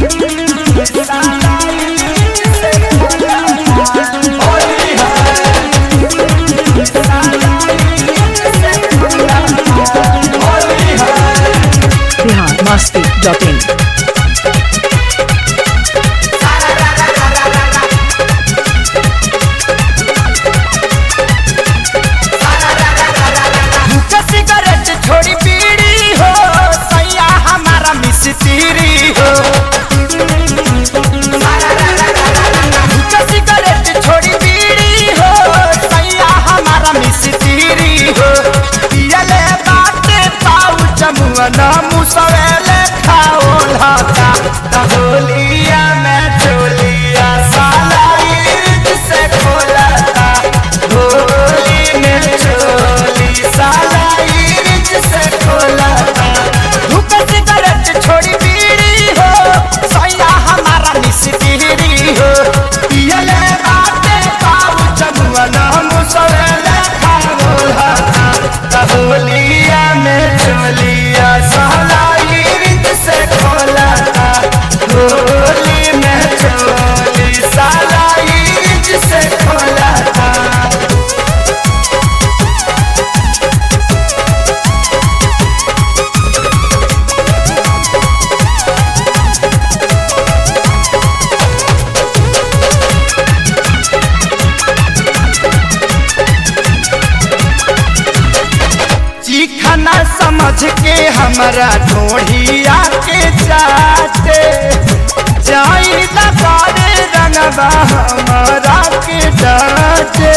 Bihar Masti dot इन भूख cigarette छोड़ी बीड़ी हो सैया हमारा मिस्त्री हो भूख सिगरेट छोड़ी बीड़ी हो सैया हमारा मिस्त्री हो पियले बाटे पाऊ जमुअन मुसवेले खाओ लता दहोलिया में चोलिया साला ईद से खोलता होली में चोली साला ईद से खोलता धूप सिगरेट छोड़ी बीड़ी हो सैया हमारा मिस्त्री हो पियले बाटे पाऊ जमुअन मुसवेले खाओ लता दहोलिया में चोलिया साला ईद से खोलता होली में चोली साला ईद से खोलता चिखना समझ के हमरा ढोढ़िया के जाते जाई लगारे रंगबा हमरा के डाटे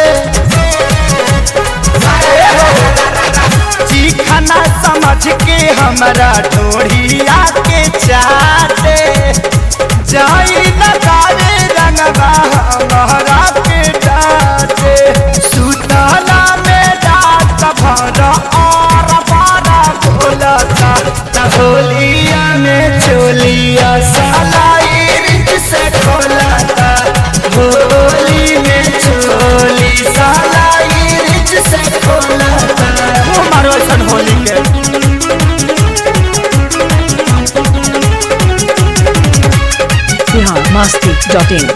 चिखना समझ के हमरा ढोढ़िया के जाते जाई लगारे रंगबा हमरा के डाटे सुतला में डाट भर और बारा भोलता होलिया में चोलिया साला ईद से खोलता होली में चोली साला ईद से खोलता वो मारो ऐसन होली के Bihar Masti dot in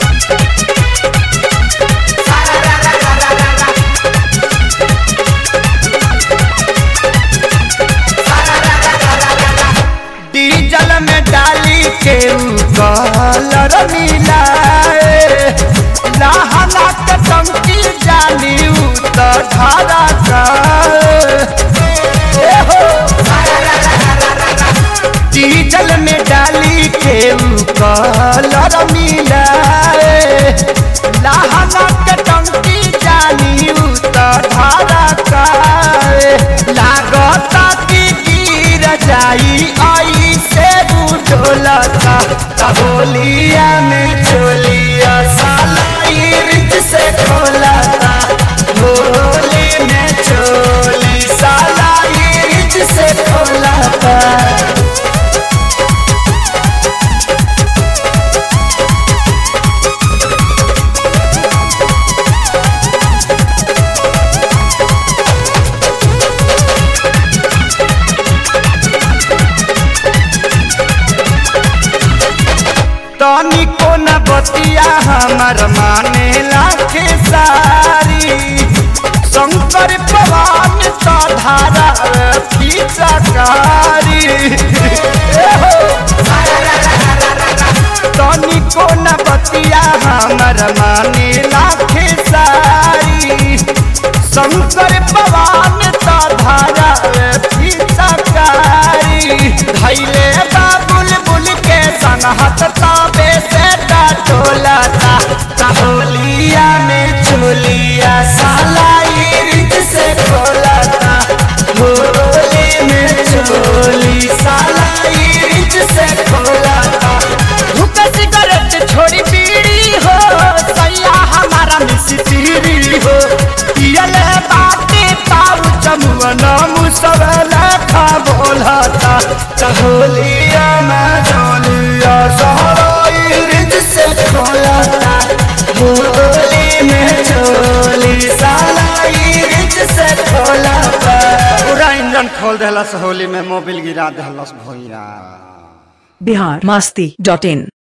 diesel में डाली के ऊ कलर मिलाए लहना के टंकी जाली ऊ तो धारा का डीजल में डाली के ऊ कलर मिलाए लहना के टंकी जाली ऊ तो धारा का लागता कि गिर जाई आई से बुझोलता होलिया में चोलिया साला ईर्ज से खोलता होली में चोली साला ईर्ज से खोलता तनिको न बतिया हमर माने लाखे सारी शंकर पवन तो धारा फीचकारी तनिको न बतिया हमर माने लाखे सारी शंकर पवन तो धारा फीचकारी धैले बा बुलबुल के संगहत ताबे से टोलता होलिया में चोलिया साला ईर्द से खोलता होली में चोली साला ईर्द से खोलता धुक सिगरेट छोड़ी बीड़ी हो सैया हमारा मिस्त्री हो पियले बाटे पाऊ चमुअन मुसवला खा बोलता होलिया में चोलिया साला ईर्द से खोलता होली में चोली साला ईर्द से खोलता पूरा इंजन खोल देलस होली में मोबिल गिरा देलस भोइया बिहार मस्ती डॉट इन